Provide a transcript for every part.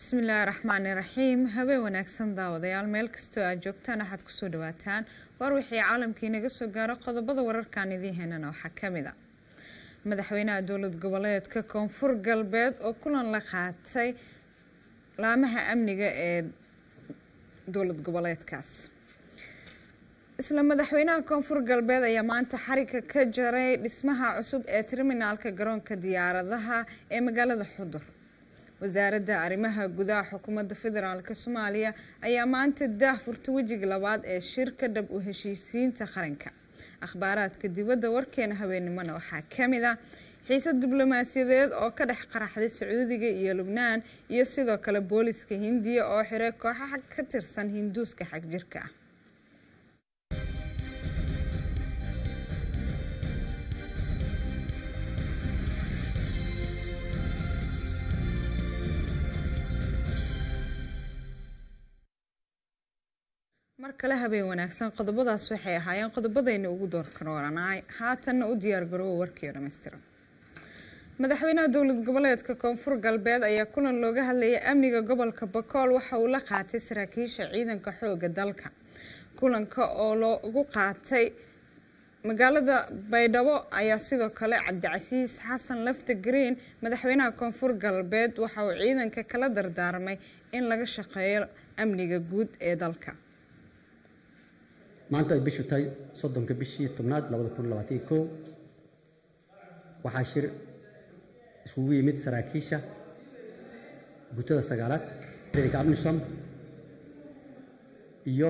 bismillaahi raxmaani raxiim habeen wanaagsan daawadayaal meel kastoo aad joogtaan waxaad kusoo dhawaataan war wixii caalamkii naga soo gaaro qodobada wararkan idiin heynana waxaa kamid a madaxweynaha dowlad goboleedka koonfur galbeed oo kulan la qaatay laamaha amniga ee dowlad goboleedkaas isla madaxweynaha koonfur galbeed ayaa maanta xariga ka jaray dhismaha cusub ee terminaalka garoonka diyaaradaha ee magaalada xudur wasaaradda arrimaha gudaha xukuumadda federaalk soomaaliya ayaa maanta daah furta wejiga labaad ee shirka dhab u heshiisiinta qaranka akhbaaraadka dibadda warkeena habeennimona waxaa kamid ah xiisad diblomaasiyadeed oo ka dhex qaraxday sacuudiga iyo lubnaan iyo sidoo kale booliska hindiya oo xiray kooxaha ka tirsan hinduuska xagjirka ah mar kale habeen wanaagsan qodobadaas waxay ahaayeen qodobadayna ugu doorkarooranaay haatanna u diyaargaroowa warkii dhammaystiran madaxweynaha dowlad goboleedka koonfur galbeed ayaa kulan looga hadlayay amniga gobolka bakool waxa uu la qaatay saraakiisha ciidanka xooga dalka kulanka oo loogu qaatay magaalada baydhabo ayaa sidoo kale cabdicasiis xasan lafta green madaxweynaha koonfur galbeed waxa uu ciidanka kala dardaarmay in laga shaqeeyo amniga guud ee dalka maanta ay bishu tahay soddonka bishii tobnaad labada kun labaatan kow waxaa shir iskugu yimid saraakiisha gutada sagaalaad ciidanka abnisham iyo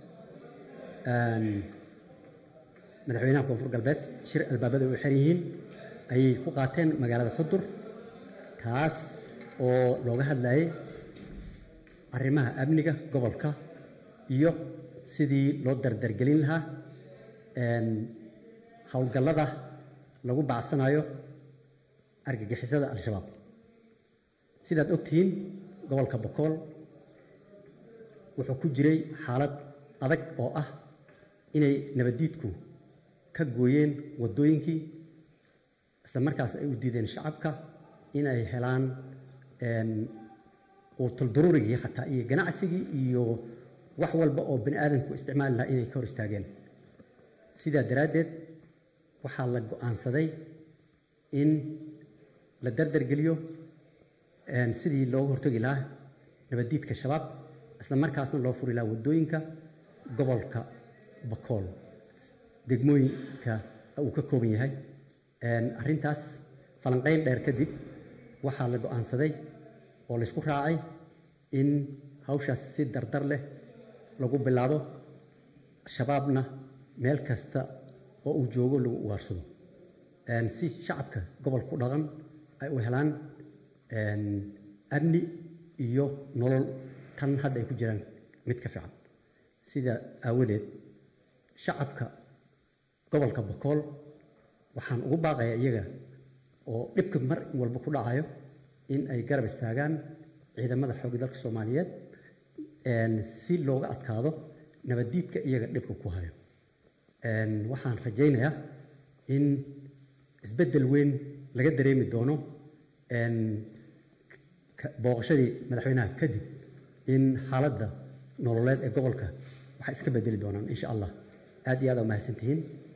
madaxweynaha koonfur galbeed shir albaabada u xiran yihiin ayay ku qaateen magaalada xudur kaas oo looga hadlayay arrimaha amniga gobolka iyo sidii loo dardargelin lahaa howlgallada lagu bacsanayo argagixisada al-shabaab sidaad ogtihiin gobolka bokool wuxuu ku jiray xaalad adag oo ah inay nabaddiidku ka gooyeen waddooyinkii isla markaas ay u diideen shacabka inay helaan quutulduruurigii xataa iyo ganacsigii iyo wax walba oo bani aadamku isticmaali lahaa inay ka hor istaageen sidaa daraaddeed waxaa la go-aansaday in la dardargeliyo sidii looga hortagi lahaa nabaddiidka shabaab isla markaasna loo furi lahaa waddooyinka gobolka bakool degmooyinka uu ka kooban yahay arrintaas falanqayn dheer kadib waxaa la go-aansaday oo laysku raacay in hawshaas si dardar leh lagu bilaabo shabaabna meel kasta oo uu joogo lagu ugaarsado si shacabka gobolku dhaqan ay u helaan amni iyo nolol tan hadda ay ku jiraan mid ka fiican sida aawadeed shacabka gobolka bakool waxaan ugu baaqayaa iyaga oo dhibka mar walba ku dhacayo in ay garab istaagaan ciidamada xoogga dalka soomaaliyeed si looga adkaado nabaddiidka iyaga dhibka ku hayo waxaan rajaynayaa in isbeddel weyn laga dareemi doono booqashadii madaxweynaha kadib in xaaladda nololeed ee gobolka waxay iska bedeli doonaan insha allah aad iyo aad aa mahadsantihiin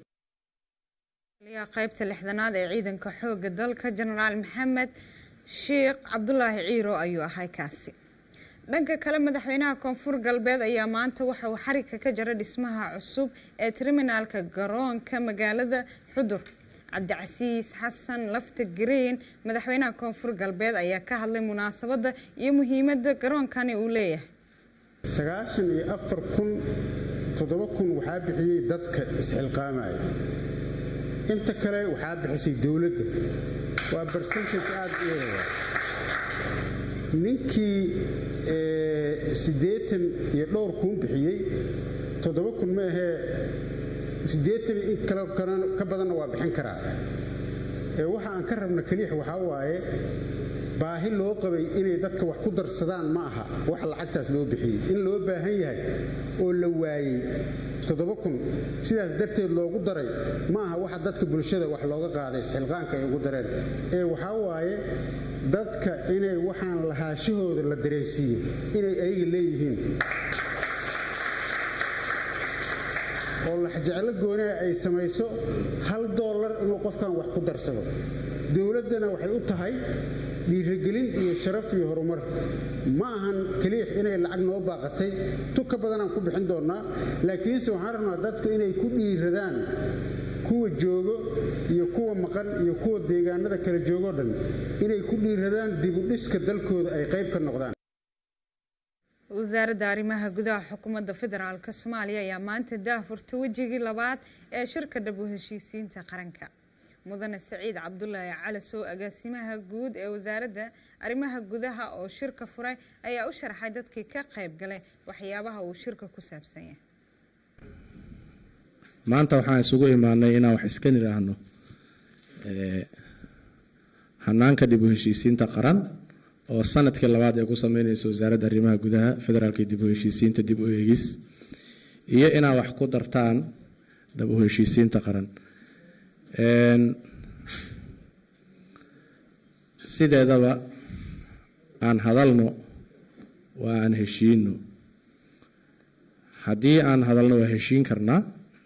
qaybta lixdanaad ee ciidanka xooga dalka jenaraal maxamed sheekh cabdulaahi ciiro ayuu ahay kaasi dhanka kale madaxweynaha koonfur galbeed ayaa maanta waxa uu xariga ka jaray dhismaha cusub ee terminaalka garoonka magaalada xudur cabdicasiis xasan lafta green madaxweynaha koonfur galbeed ayaa ka hadlay munaasabadda iyo muhiimadda garoonkani uu leeyahay sagaashan iyo afar kun toddoba kun waxaa bixiyey dadka isxilqaamaya inta kale waxaa bixisay dowladda waa barsentage aad u eega ninkii siddeetan iyo dhowr kun bixiyey toddoba kun ma ahee siddeetan in kale ka badanna waa bixin karaa waxa aan ka rabna keliix waxaa waaye baahi loo qabay inay dadka wax ku darsadaan ma aha wax lacagtaas loo bixiyey in loo baahan yahay oo la waayey toddoba kun sidaas darteed loogu daray ma aha waxa dadka bulshada wax looga qaaday isxilqaanka ay ugu dareen ee waxaa waaye dadka inay waxaan lahaashahooda la dareensiiye inay ayaga leeyihiin oo laxjeclo goonaa ay samayso hal doolar inuu qofkan wax ku darsado dowladdana waxay u tahay dhiirigelin iyo sharaf iyo horumar ma ahan keliix inay lacag noo baaqatay tu ka badanaan ku bixin doonnaa laakiinse waxaan rabnaa dadku inay ku dhiiradaan kuwa joogo iyo kuwa maqan iyo kuwa deegaanada kala joogoo dhan inay ku dhiiradaan dibudhiska dalkooda ay qayb ka noqdaan wasaaradda arrimaha gudaha xukuumadda federaalk soomaaliya ayaa maanta daahfurtay wejigii labaad ee shirka dhab u heshiisiinta qaranka mudane saciid cabdulaahi calasow agaasimaha guud ee wasaaradda arrimaha gudaha oo shirka furay ayaa u sharxay dadkii ka qayb galay waxyaabaha uu shirka ku saabsan yahay maanta waxaan isugu imaanay inaan wax iska nidhaahno hanaanka dhib u heshiisiinta qaran oo sanadkii labaad ay ku sameyneyso wasaaradda arrimaha gudaha federaalka dib u heshiisiinta dib u eegis iyo inaad wax ku dartaan dhab u heshiisiinta qaran sideedaba aan hadalno waa aan heshiino haddii aan hadalno waa heshiin karnaa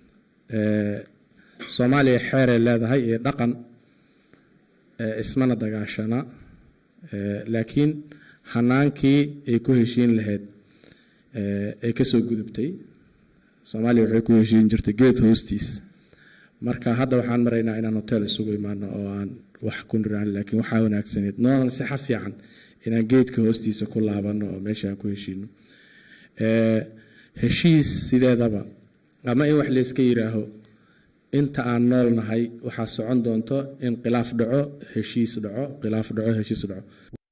soomaaliya xeeray leedahay iyo dhaqan ismana dagaashana laakiin hanaankii ay ku heshiin lahayd ay kasoo gudubtay soomaaliya waxay ku heshiin jirtay geed hoostiis marka hadda waxaan maraynaa inaan hotel isugu imaano oo aan wax ku niraan laakiin waxaa wanaagsaneed noonan sixa fiican inaan geedka hoostiisa ku laabano oo meesha aan ku heshiino heshiis sideedaba ama in wax layska yiraaho inta aan nool nahay waxaa socon doonto in khilaaf dhaco heshiis dhaco khilaaf dhaco heshiis dhaco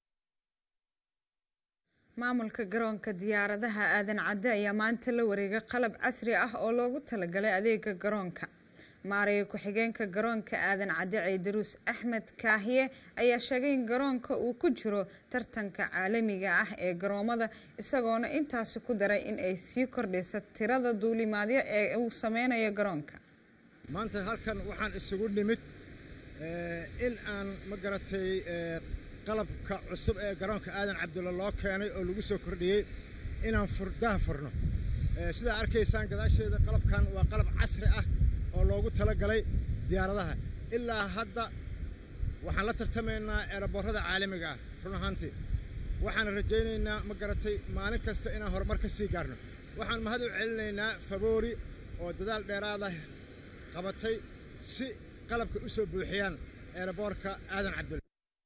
maamulka garoonka diyaaradaha aadan cadde ayaa maanta la wareegay qalab casri ah oo loogu talagalay adeega garoonka maaraya ku-xigeenka garoonka aadan cadde ciidaruus axmed kaahiye ayaa sheegay in garoonka uu ku jiro tartanka caalamiga ah ee garoomada isagoona intaasi ku daray in ay sii kordhaysa tirada duulimaadyo ee uu sameynayo garoonka maanta halkan waxaan isugu nimid in aan ma garatay qalabka cusub ee garoonka aadan cabdulla loo keenay oo lagu soo kordhiyey inaan furdaha furno sidaa arkaysaan gadaasheeda qalabkan waa qalab casri ah oo loogu talagalay diyaaradaha ilaa hadda waxaan la tartamaynaa eeraboorrada caalamiga ah run ahaantii waxaan rajaynaynaa ma garatay maalin kasta inaan horumar ka sii gaarno waxaan mahad u celinaynaa faboori oo dadaal dheeraada qabatay si qalabka u soo buuxiyaan eeraboorka aadan cabdulla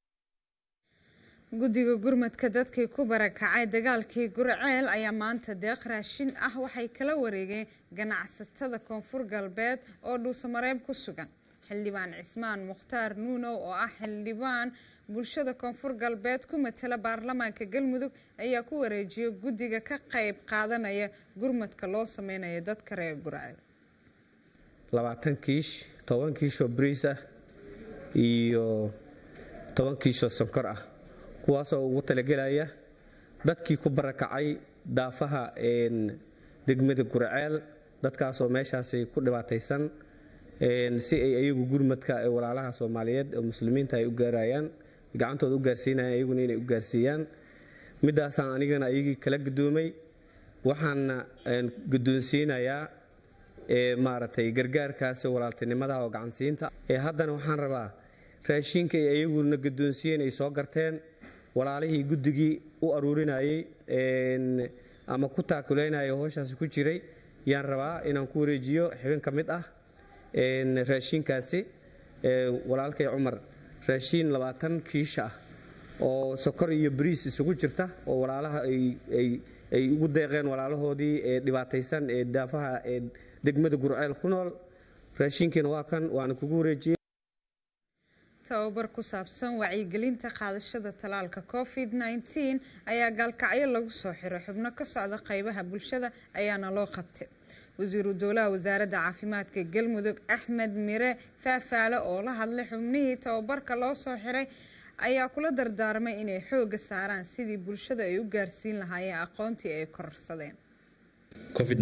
guddiga gurmadka dadkii ku barakacay dagaalkii gurceel ayaa maanta deeq raashin ah waxay kala wareegeen ganacsatada koonfur galbeed oo dhuusamareeb ku sugan xildhibaan cismaan mukhtaar nuunow oo ah xildhibaan bulshada koonfur galbeed ku matala baarlamaanka galmudug ayaa ku wareejiyay guddiga ka qayb qaadanaya gurmadka loo sameynayo dadka reer gurceel labaatan kiish toban kiishoo bariis ah iyo toban kiishoo sonkor ah kuwaasoo ugu talagelaya dadkii ku barakacay daafaha degmada gurceel dadkaasoo meeshaasi ku dhibaataysan si ay ayagu gurmadka ee walaalaha soomaaliyeed oo muslimiinta ay u gaarayaan gacantooda u gaarsiinayaan ayaguna inay u gaarsiiyaan midaasaan anigana ayagii kala gudoomay waxaana guddoonsiinayaa maaragtay gargaarkaasi walaaltinimada oo gacansiinta haddana waxaan rabaa raashinka ay ayaguna guddoonsiiyeen ay soo garteen walaalihii guddigii u aruurinayey ama ku taakuleynaya howshaasi ku jiray yaan rabaa inaan ku wareejiyo xibin ka mid ah raashinkaasi walaalkay cumar raashiin labaatan kiisha ah oo sokor iyo bariis isugu jirta oo walaalaha ay ugu deeqeen walaalahoodii ee dhibaataysan ee daafaha ee degmada gurceel ku nool raashinkiina waa kan waana kugu wareejiyey tababar ku saabsan wacyigelinta qaadashada talaalka covid nteen ayaa gaalkacyo lagu soo xiray xubno ka socda qaybaha bulshada ayaana loo qabtay wasiiru dowlaha wasaaradda caafimaadka galmudug axmed mire faafaale oo la hadlay xubnihii tababarka loo soo xiray ayaa kula dardaarmay inay xooga saaraan sidii bulshada ay u gaarsiin lahaayeen aqoontii ay kororsadeen covid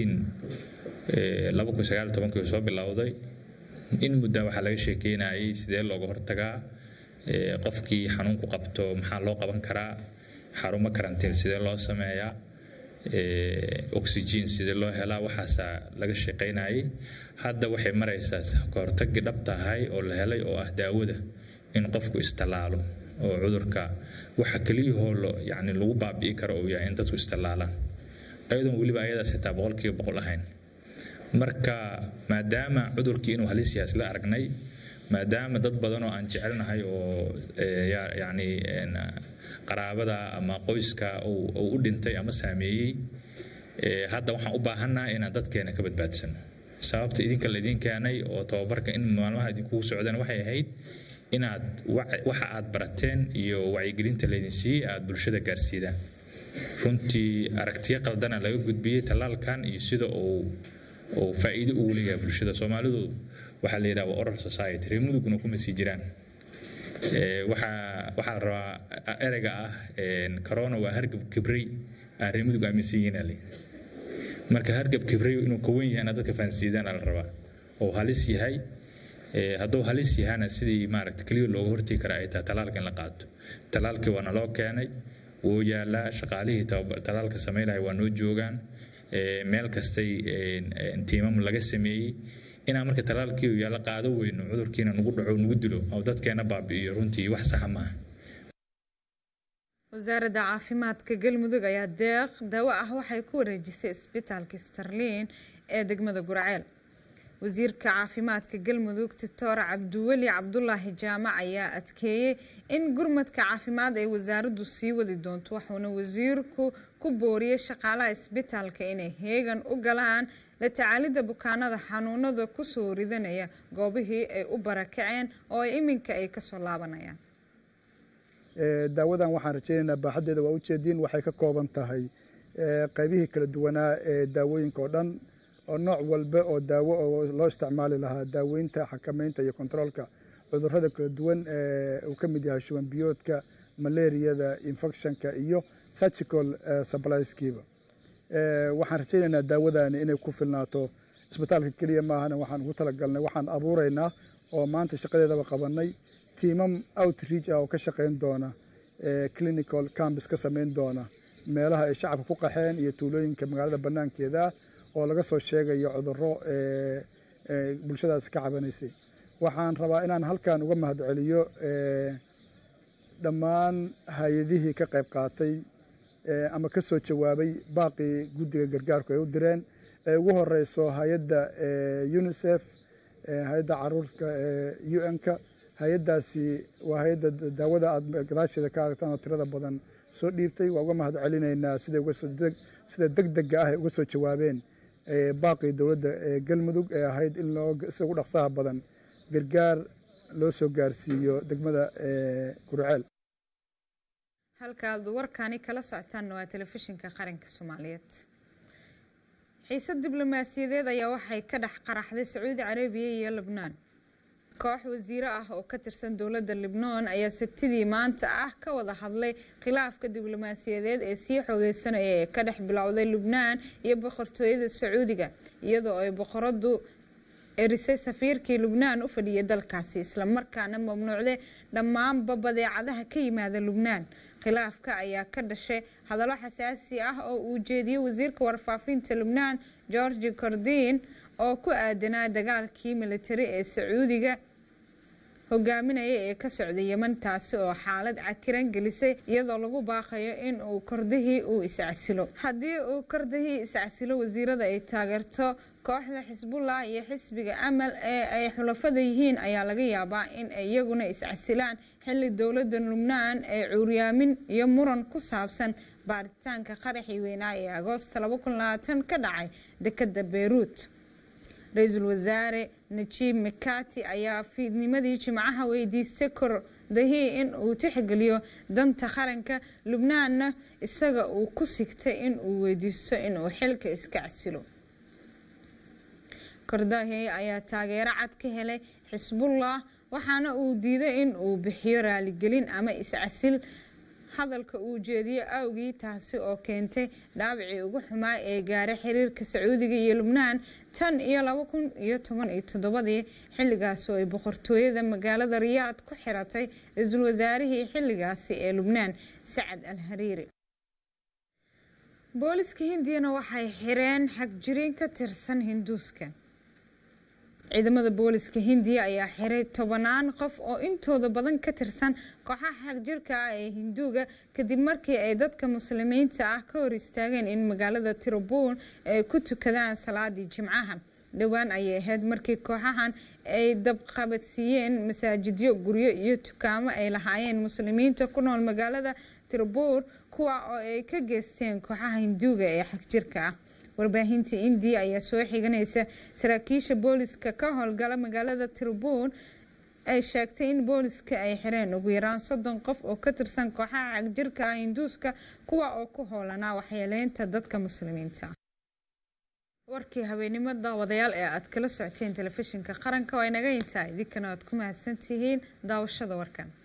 19 laba kun sagaal tobankii soo bilowday in muddaa waxaa laga sheekeynayay sidee looga hortagaa qofkii xanuunku qabto maxaa loo qaban karaa xarumo karantiin sidee loo sameeyaa oxygen sidee loo helaa waxaasaa laga shaqaynayay hadda waxay maraysaa kahortagii dhab tahay oo la helay oo ah daawada in qofku istallaalo oo cudurka waxa keliyahoo yani lagu baabi'i karo uu yahay in dadku istallaalaan ayadoon weliba ayadaas xitaa boqolkiiba boqol ahayn marka maadaama cudurkii inuu halis yahay isla aragnay maadaama dad badan oo aan jecelnahay oo yani qaraabada ama qoyska uu u dhintay ama saameeyey hadda waxaan u baahannaha inaan dadkeena ka badbaadsano sababta idinka laydin keenay oo tababarka in maalmaha idinkugu socdaan waxay ahayd inaad waxa aad barateen iyo wacyigelinta laydin siiyey aad bulshada gaarsiidaan runtii aragtiyo qaldana laga gudbiyey tallaalkan iyo sida uu uu faa'iido ugu leeyahay bulshada soomaalidu waxaa la yidhaha waa oral society reer muduguna kuma sii jiraan waxaa waxaa la rabaa ereyga ah corona waa hargab kibrey aan reer mudug aaminsan yihiin ale marka hargab kibrey inuu kawan yahay inaad dadka fahansiidaan la rabaa oo halis yahay hadduu halis yahana sidii maaragta keliya looga hortegi kara ay tahay talaalka in la qaato talaalkii waana loo keenay wuu yaalaa shaqaalihii talaalka samaynahay waa noo joogaan meel kastay tiimam laga sameeyey inaan marka talaalkii yaalla qaado weyno cudurkiina nagu dhaco nagu dilo oo dadkeena baabi'iyo runtii wax saxa maaha wasaaradda caafimaadka galmudug ayaa deeq daawo ah waxay ku wareejisay isbitaalka starliin ee degmada gurceel wasiirka caafimaadka galmudug doctor cabdiweli cabdulaahi jaamac ayaa adkeeyey in gurmadka caafimaad ay wasaaraddu sii wadi doonto wuxuuna wasiirku ku booriyey shaqaalaha isbitaalka inay heegan u galaan la tacaalidda bukaanada xanuunada kusoo ridanaya goobihii ay u barakaceen oo ay iminka ay kasoo laabanayaan daawadan waxaan rajaynaynaa baaxaddeeda waa ujeediin waxay ka kooban tahay qaybihii kala duwanaa ee daawooyinka oo dhan oo nooc walba oo daawo oo loo isticmaali lahaa daaweynta xakamaynta iyo kontaroolka cudurrada kala duwan uu ka mid yahay shuban biyoodka malaariyada infectionka iyo surgical supplieskiiba waxaan rajaynaynaa daawadani inay ku filnaato isbitaalka keliya maahana waxaan ugu talagalnay waxaan abuuraynaa oo maanta shaqadeedaba qabanay tiimam outreach ah oo ka shaqayn doona clinical campus ka samayn doona meelaha ay shacabka ku qaxeen iyo tuulooyinka magaalada banaankeeda ah oo laga soo sheegayo cudurro bulshadaas ka cabanaysay waxaan rabaa inaan halkan uga mahadceliyo dhammaan hay-adihii ka qayb qaatay ama ka soo jawaabay baaqii guddiga gargaarku ay u direen ee ugu horeyso hay-adda unisef hay-adda caruurka u n-ka hay-addaasi waa hay-adda daawada aada gadaasheeda ka aragtaan oo tirada badan soo dhiibtay waa uga mahad celinaynaa sida deg dega ah ay uga soo jawaabeen baaqii dowladda galmudug ee ahayd in sida ugu dhaqsaha badan gargaar loo soo gaarsiiyo degmada gurceel halkaad warkani kala socotaanna waa telefishinka qaranka soomaaliyeed xiisad diblomaasiyadeed ayaa waxay ka dhex qaraxday sacuudi carabiya iyo lebnaan koox wasiiro ah oo ka tirsan dowladda libnoon ayaa sabtidii maanta ah ka wada hadlay khilaafka diblomaasiyadeed ee sii xoogeysanaya ee ka dhex bilowday lubnaan iyo boqortooyada sacuudiga iyadoo ay boqoradu erisay safiirkii lubnaan u fadhiyay dalkaasi islamarkaana mamnuucday dhammaanba badeecadaha ka yimaada lubnaan khilaafka ayaa ka dhashay hadallo xasaasi ah oo uu jeediyey wasiirka warfaafinta lubnaan georgi cordin oo ku aadanaa dagaalkii militari ee sacuudiga hogaaminaya ee ka socday yeman taasi oo xaalad cakiran gelisay iyadoo lagu baaqayo in uu kordihii uu iscasilo haddii uu kordihii iscasilo wasiirada ay taageerto kooxda xisbullah iyo xisbiga amal ee ay xulafada yihiin ayaa laga yaabaa in ay iyaguna iscasilaan xilli dowladda lubnaan ee cuuryaamin iyo muran ku saabsan baaritaanka qaraxii weynaa ee agoosta ka dhacay dekada beyruut ra-iisul wasaare najiib mikati ayaa fiidnimadii jimcaha weydiistay kordahii in uu tixgeliyo danta qaranka lubnaanna isaga uu ku sigtay in uu weydiisto inuu xilka iska casilo kordahi ayaa taageero cad ka helay xisbullah waxaana uu diiday in uu bixiyo raaligelin ama iscasil hadalka uu jeediye awgii taasi oo keentay dhaawacii ugu xumaa ee gaaray xiriirka sacuudiga iyo lubnaan tan iyo laba kun iyo toban iyo toddobadii xilligaas oo ay boqortooyada magaalada riyaad ku xiratay ra-iisul wasaarihii xilligaasi ee lubnaan sacad al hariiri booliska hindiyana waxay xireen xagjiriin ka tirsan hinduuska ciidamada booliska hindiya ayaa xiray tobanaan qof oo intooda badan ka tirsan kooxaha xagjirka ah ee hinduuga kadib markii ay dadka muslimiinta ah ka hor istaageen in magaalada tirabul ay ku tukadaan salaadii jimcaha dhowaan ayay ahayd markii kooxahan ay dabqabadsiiyeen masaajidyo guryo iyo dukaamo ay lahaayeen muslimiinta ku nool magaalada tirabul kuwa oo ay ka geysteen kooxaha hinduuga ee xagjirka ah warbaahinta indiya ayaa soo xiganaysa saraakiisha booliska ka howlgala magaalada tirabul ay sheegtay in booliska ay xireen ugu yaraan soddon qof oo ka tirsan kooxaha xagjirka ah hinduuska kuwa oo ku hoolanaa waxyeeleynta dadka muslimiinta warkii habeenimo daawadayaal ee aad kala socoteen telefishinka qaranka waa inaga intaa idinkana aad ku mahadsantihiin daawashada warkan